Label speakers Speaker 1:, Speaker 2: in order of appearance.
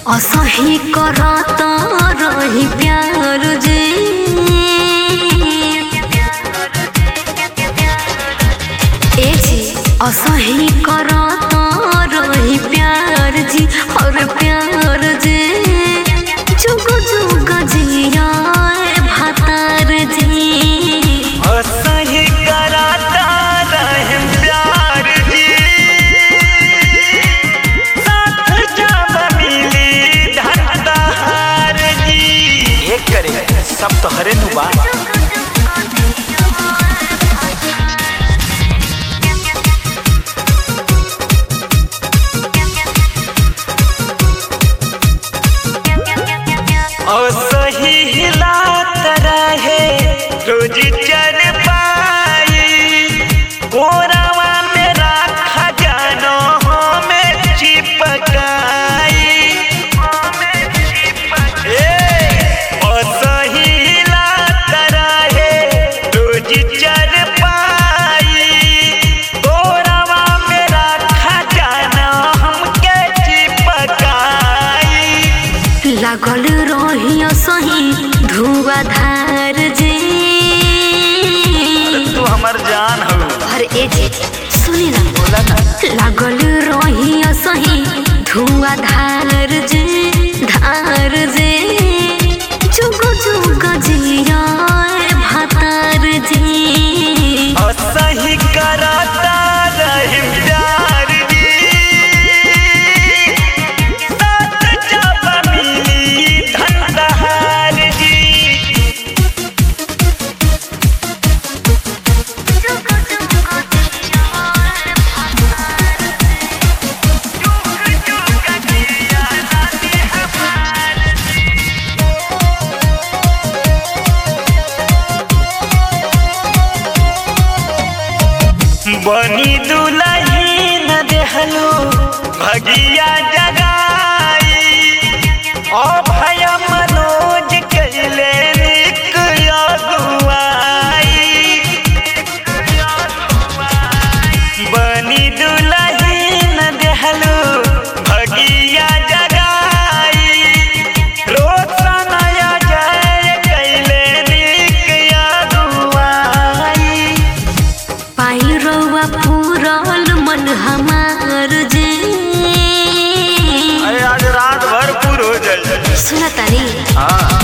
Speaker 1: असही करत रही प्यार जे ए जी असही करत रही प्यार जी और प्यार जे जुग जुग जिया भातार जी
Speaker 2: असही कराता रहम प्यार जी साथ जब मिली धनदार जी एक करे सब तो हरे नु बा असही हिलात रहे रोज चल पाई कोरावा में राखा जानो हमें चिपकाई ए, असही हिलात रहे रोज चल पाई कोरावा में राखा जानो हमके चिपकाई
Speaker 1: लागल रही सही धुआधार जे
Speaker 2: तू हमर जान हो
Speaker 1: और ए जे सुनी ना
Speaker 2: बोला ना
Speaker 1: लागल रही सही धुआधार जे धार जे जुग जुग जिया भातार जी
Speaker 2: असही कराता रहिम प्यार जी साथ जब मिली धनदार जी बनी दुलही न देहलो भगिया जगाई ओ भय मनोज कैले निक अगुआई बनी दुलही न देहलो भगिया जगाई रोशन जय कैले निक अगुआई
Speaker 1: पाई रउआ पूरल मन हमार जे
Speaker 2: अरे आज रात भर पूर हो जाए
Speaker 1: सुनतानी
Speaker 2: हाँ